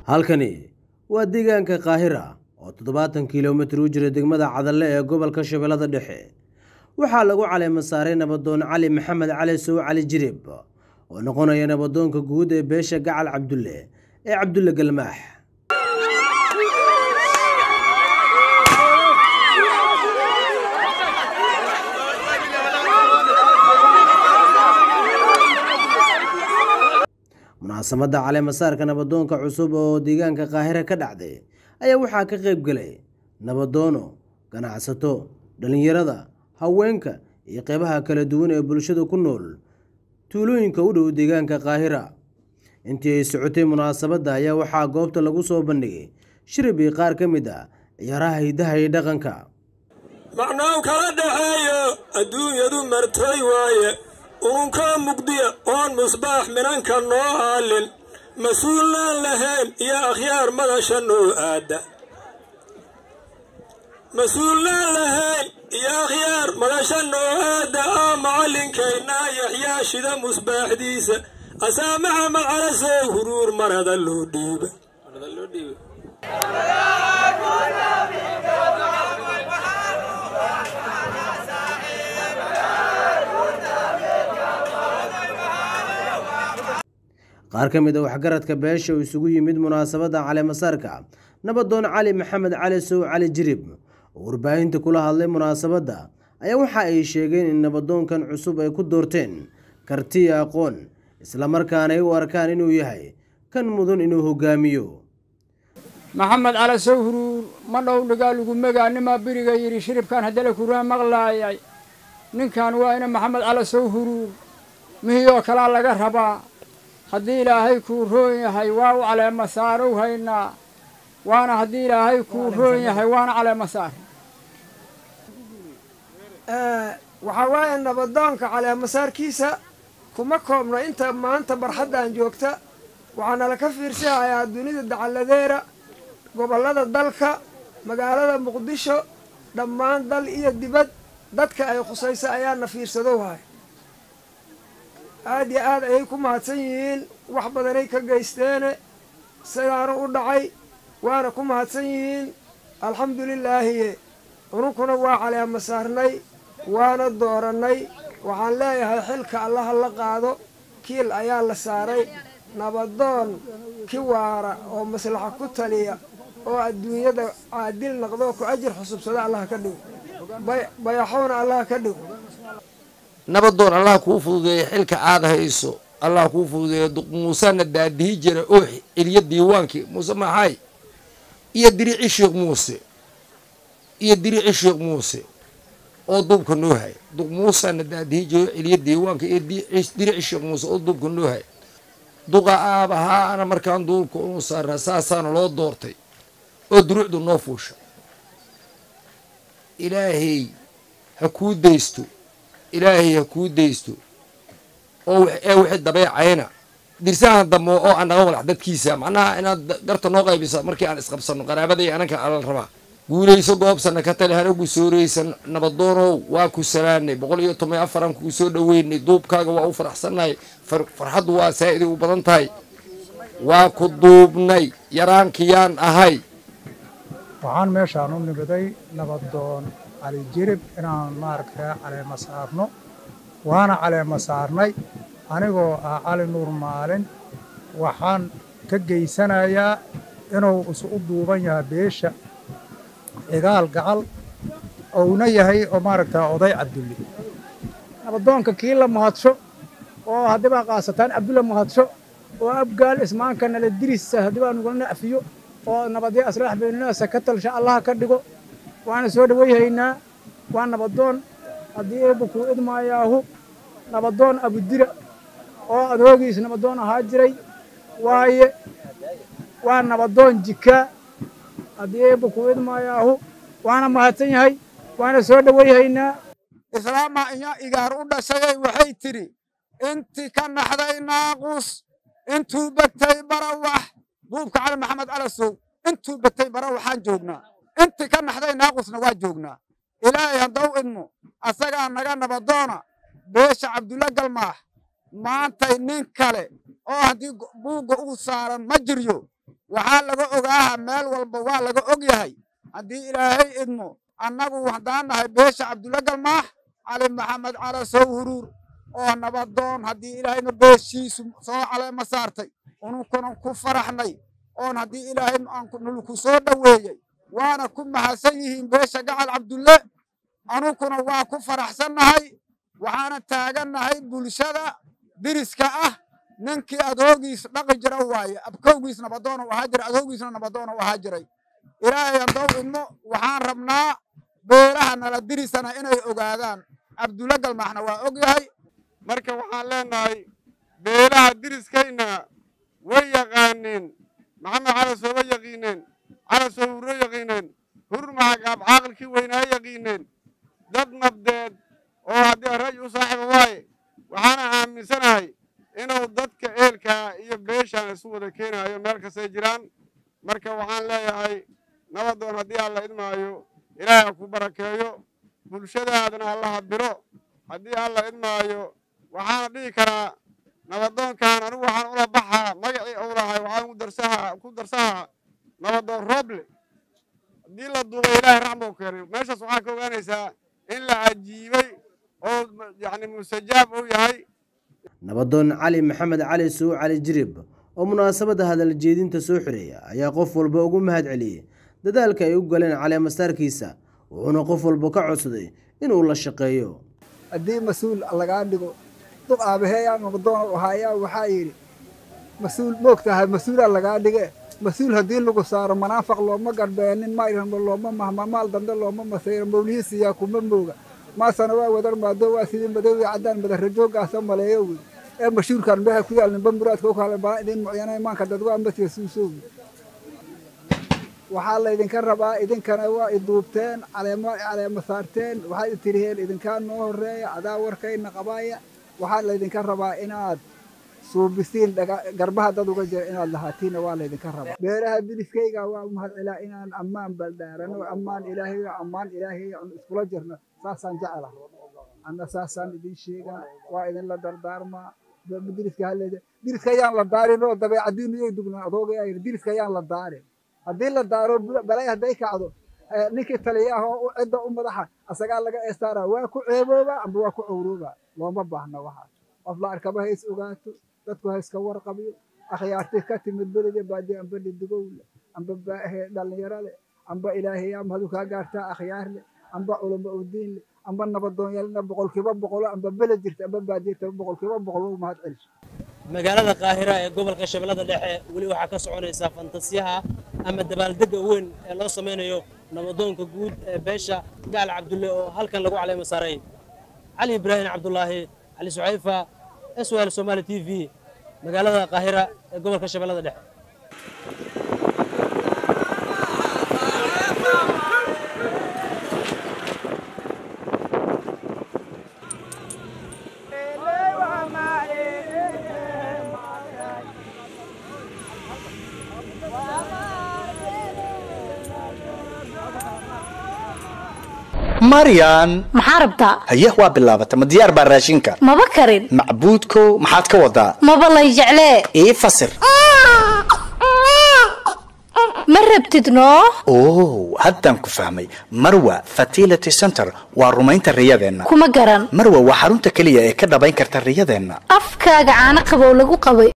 halkani waa deegaanka kaahira oo toddobaatan kilomitir u jira degmada cadalle ee gobolka shabeellada dhexe waxaa lagu caleema saaray nabadoon cali maxamed cali sow cali jirib oo noqonaya nabadoonka guud ee beesha gacal cabdulle ee cabdulle galmaax munaasamadda caleemasaarka nabadoonka cusub oo deegaanka kaahira ka dhacday ayaa waxaa ka qayb galay nabadoono ganacsato dhallinyarada haweenka iyo qeybaha kala duwan ee bulshada ku nool tuulooyinka u dhow deegaanka kaahira intii ay socotay munaasabadda ayaa waxaa goobta lagu soo bandhigay shirib iyo qaar ka mid a ciyaaraha hidaha iyo dhaqanka macnow kala dhaxeeyo adduunyadu martay waaye uunkaa mugdiya oon musbaax minanka noo haalin mas-uulnaan lahayn iyo akhyaar madasha noo aadda mas-uulnaan lahayn iyo akhyaar madasha noo aadda aa macallinkaynaa yaxyaa shida musbaaxdiisa asaa maxamed calasow huruur marada loo dhiiba qaar ka mid a waxgaradka beesha oo isugu yimid munaasabadda caleemasaarka nabadoon cali maxamed cali sow cali jirib oo warbaahinta kula hadlay munaasabadda ayaa waxa ay sheegeen in nabadoonkan cusub ay ku doorteen karti iyo aqoon islamarkaana ay u arkaan inuu yahay kan mudan inuu hogaamiyo maxamed cali sow huruur ma dhow dhigaa lagu megaa nimaa beriga yidhi shiribkan haddala kuraa maqlaayay ninkan waa ina maxamed cali sow huruur mihiyoo kalaa laga rabaa haddii ilaahay kuu roon yahay waa u caleema saarow haynaa waana haddii ilaahay kuu roon yahay waana caleema saar waxaa waaye nabadoonka caleemasaarkiisa kuma koobno inta maanta barxaddan joogta waxaana laka fiirsahayaa dunida dacalladeera gobollada dalka magaalada muqdisho dhammaan dal iyo dibad dadka ay khusaysa ayaana fiirsadow hay aada iyo aad ayay ku mahadsan yihiin wax badanay ka geysteene sidaana u dhacay waana ku mahadsan yihiin alxamdulilaahiye ununkuna waa caleema saarnay waana doorannay waxaan leeyahay xilka allaha la qaado kiil ayaa la saaray nabadoon ki waara oo maslaxa ku taliya oo adduunyada caadil naqdoo ku ajir xusubsada allaha ka dhigo bayaxowna allaha ka dhigo nabadoon allah kuu fududeeya xilka aad hayso allah kuu fududeeya muusena daadihi jira oo celiya diiwaankii muuse maxay iyo dirici sheekh muuse iyo dirici sheekh muuse oo duubka noo hay muusena daadihi jira oo celiya diiwaanka iyo dirici sheekh muuse oo duubka noo hay duqa aabahaa ana markaan duubka unu saarnaa saasaana loo doortay oo duruucdu noo fuusha ilaahay ha kuu daysto ilaahay ha kuu daysto oo ee wixii dabeecayna dirsahan dambe oo aan naga walax dadkiisa macnaha inaad garta noo qaybisa markii aan isqabsanno qaraabada iyo ananka alal rabaa guulayso goobsana ka tali hana gusooraysan nabadoonow waa ku salaanay boqol iyo toban afaran kuu soo dhoweynay duubkaaga waa u faraxsannahay farxaddu waa saa'iday u badan tahay waa ku duubnay yaraankiyaan ahay waxaan meeshaan u nimiday nabadoon cali jirib inaan maaragtaa caleema saarno waana caleema saarnay anigoo ah cali nuur maalin waxaan ka geysanayaa inuu isu u duuban yahay beesha cigaal gacal ouna yahay oo maaragtaa oday cabdulle nabadoonka kii la mahadsho oo haddibaa qaasataan cabdulle mahadsho oo abgaal ismaanka nala dirisa haddibaa nugula nacfiyo oo nabadyo aslaax beeninaasa ka talsha allaha ka dhigo waana soo dhawayhaynaa waa nabadoon haddii eebba kuu idmaayaahu nabadoon abudira oo adoogiis nabadoon ahaa jiray waaye waa nabadoon jikaa haddii eebba kuu idmaayaahu waana mahadsan yahay waana soo dhawayhaynaa islaamaa inya igaar u dhashayay waxay tidhi intii ka naxday naaqus intuu begtay barawax duubka cali maxamed calasow intuu begtay barawaxaan joognaa intii ka naxday naaqusna waa joognaa ilaahay haddaw idmo asagaa naga nabadoona beesha cabdulla galmaax maantay nin kale oo haddii buugga uu saaran ma jiryo waxaa laga ogaaha meel walba waa laga og yahay haddii ilaahay idmo annagu haddaan nahay beesha cabdulla galmaax cali maxamed cala sow huruur oo nabadoon haddii ilaahayna beeshiisu soo caleema saartay ununkuna ku faraxnay oon haddii ilaahay nulku soo dhoweeyey waana ku mahadsan yihiin beesha gacal cabdulle anunkuna waa ku faraxsannahay waxaana taagannahay bulshada diriska ah ninkii adoogiis dhaqi jira waaye abkowgiis nabadoon u ahaa jiray adoogiisna nabadoon u ahaa jiray ilaahay handow idmo waxaan rabnaa beelaha nala dirisana inay ogaadaan cabdulle galmaaxna waa og yahay marka waxaan leenahay beelaha diriskayna way yaqaaneen maxamed calasoo wa yaqiineen calasoo hurro yaqiineen hurur maxagaab caaqilkii weynaa yaqiineen dad nabdeed oo haddii ra'yi u saaxiiba waaye waxaana aaminsanahay inuu dadka eelkaa iyo beeshaan isu wada keenaayo meel kastay jiraan marka waxaan leeyahay nabadoon haddii alla idmaayo ilaahay ha ku barakeeyo bulshadaadana allaha biro haddii alla idmaayo waxaana dhihi karaa nabadoonkan anigu waxaan ula baxaa magacii uu lahay waxaan ku darsahaa ku darsahaa nabadoon rooble haddii la duubay ilaahay raxmau keenay meeshaas waxaa ka ogaanaysaa in la cajiibay oo yacni mustajaab uu yahay nabadoon cali maxamed cali suu cali jirib oo munaasabadda hadal jeedinta soo xireeya ayaa qof walba ugu mahad celiyey dadaalka ay u galeen caleemasaarkiisa wuxuuna qof walba ka codsaday inuu la shaqeeyo haddii mas-uul lagaa dhigo duq aabaheeyaa nabadoon u ahaayaa waxaa yidhi mas-uul moogtahay mas-uulaa lagaa dhige mas-uul haddii lagu saaro manaafaq looma garbeenin mayrhanba looma mahma maal dambe looma masayro mawlihiisiyaa kuma mooga maasana waa wadar maado waa sidii madowii caddaan madarajoogaasa maleeyo wey ee mashuurkan meha ku yaal nimba muraadka u kale baa idin mucyana imaanka dad waa masiya suusoowi waxaa laydinka rabaa idinkana waa iduubteen caleema caleema saarteen waxaad itiriheen idinkaa noo horeeya adaa warkayna qabaaya waxaa laydinka rabaa inaad suubisiin garbaha dad uga jira inaad lahaatiinna waa laydinka rabaa beeraha diliskayga waa umahad celaa inaan ammaan baldaarano ammaan ilaahay ammaan ilaahay iskula jirno saasaan jecela anna saasaan idin sheegaa waa idinla dardaarmaa diriska halleeda diriska ayaan la daarin oo dabeecadiinu yay dugnaa adoogayaa yidhi diriska ayaan la daarin haddii la daaro balay hadday kacdo ninkii taliyaah oo cidda u madaxa asagaa laga eestaaraa waa ku ceeboobaa amba waa ku cowroobaa looma baahna waxaas qof la arkaba ha is ogaato dadku ha iska warqabiyo akhyaartii ka timid belida baadi amba dhidigowle amba dhallinyarole amba ilaahayaa mahadu kaa gaartaa akhyaar leh amba culamo udiin leh amba nabadoonyalna boqolkiiba boqolo amba bele jirta amba baadiyirta boqolkiiba boqol u mahad celiso magaalada qaahira ee gobolka shabeellada dhexe weli waxaa ka soconaysa fantasiyaha ama dabaaldega weyn ee loo samaynayo nabadoonka guud ee beesha gaal cabdulle oo halkan lagu caleemo saaray cali ibraahim cabdulaahi cali sucayfa s l somaali t v magaalada qaahira ee gobolka shabeellada dhexe maryan maxaa rabtaa haye waa bilaabata ma diyaar baa raashinka maba karin macbuudkow maxaad ka wadaa maba lay jeclee ii fasir ma rabtid noo oh haddaan ku fahmay marwa fertility center waa rumaynta riyadeenna kuma garan marwa waa xarunta keliya ee ka dhabayn karta riyadeenna afkaaga caano qabow lagu qabay